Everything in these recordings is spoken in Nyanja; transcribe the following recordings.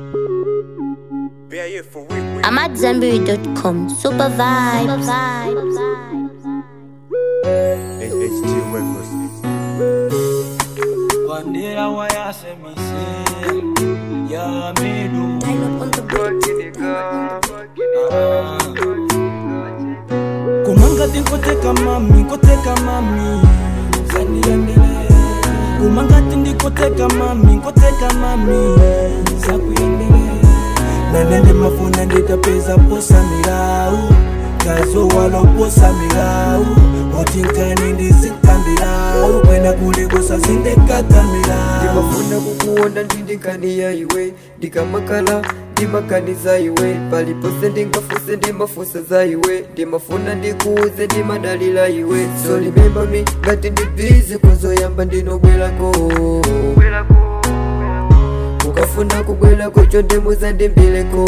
I'm at Zenberry.com. Super vibes. HT Records. Bandera wayasemise ya medu kumanga tinkoteka mami nkoteka mami zandiyendele kumanga tindikoteka mami nkoteka mami zakuyendele nanende mafuna nditapeza posa milau kazo waloposa milau otinkani ndizikambilau kwenda kulikosa zindekakambilau ndimafuna kukuona ndindikaniya iwe ndikamakala ndimakaniza iwe palipose ndingafuse ndimafusa za iwe ndimafuna ndikuuze ndimadalila iwe so remember me ngati ndibizi kuzoyamba ndinobwerako ukafuna kubwerako chondemuza ndimbileko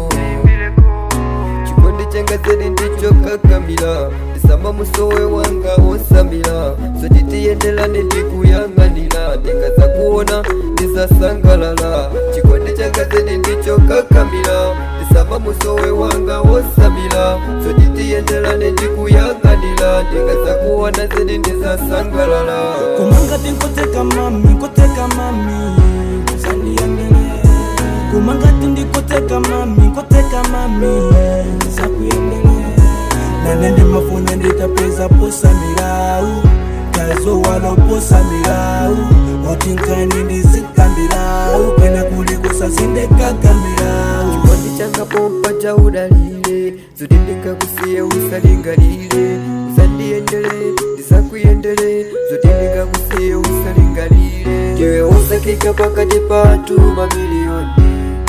chikondi changa zedi ndicho kakamila ndisamba musowe wanga osamila sotitiyendelane ndikuyang'anira ndingaza kuona ndizasangalala chikondi changa zedi ndicho kakamila ndisamba musowe wanga osamila sotitiyendelane ndikuyang'anira ndingaza kuona zedi ndizasangalala kumanga tinkoteka mami nkoteka mami zandiyendele kumanga tindikoteka mami nkoteka mami zakuyendele nanende mafuna nditapeza posa milau kazo waloposa milau otinkani ndizikambilau kwena kulikosa zindekakamilau chikondi changa pompa cha udalile zoti ndingakusiye usalingalile usandiyendele ndisakuyendele zoti ndingakusiye usalingalile jewe usakika pakati patu mamiliyoni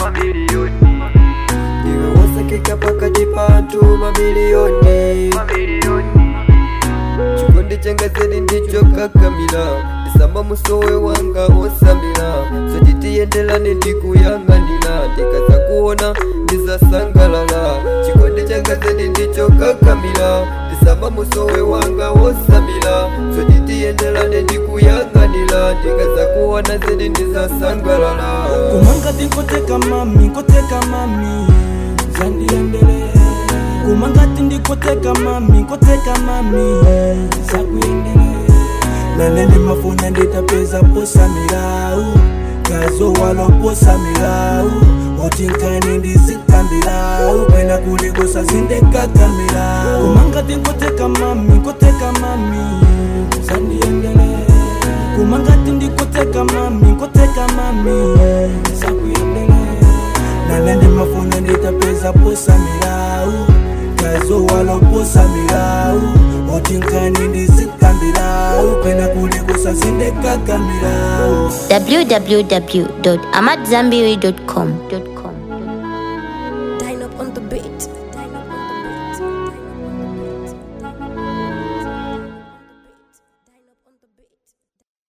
jewe usakika pakati patu mamiliyoni chikondi changa zedi ndicho kakamila ndisamba musowe wanga osamila sotitiyendelane ndikuyang'anira ndikaza kuona ndizasangalala chikondi changa zedi ndicho kakamila ndisamba musowe wanga osamila sotitiyendelane ndikuyang'anira ndikaza kuona zedi ndizasangalala kumanga tinkoteka mami nkoteka mami zandiyendele kumanga tindikoteka mami nkoteka mami zakuyendele nanende mafuna nditapeza posa milau kazo waloposa milau otinkani ndizikambilau kwenda kulikosa zindekakamilau kumanga tinkoteka mami nkoteka mami zandiyendele kumanga tindikoteka mami nkoteka mami zakuyendele nanende mafuna nditapeza posa milau kazo waloposa milau otinkani ndizikambilau kwenda kulikosa zindekakamilau www.amatzambiri.com.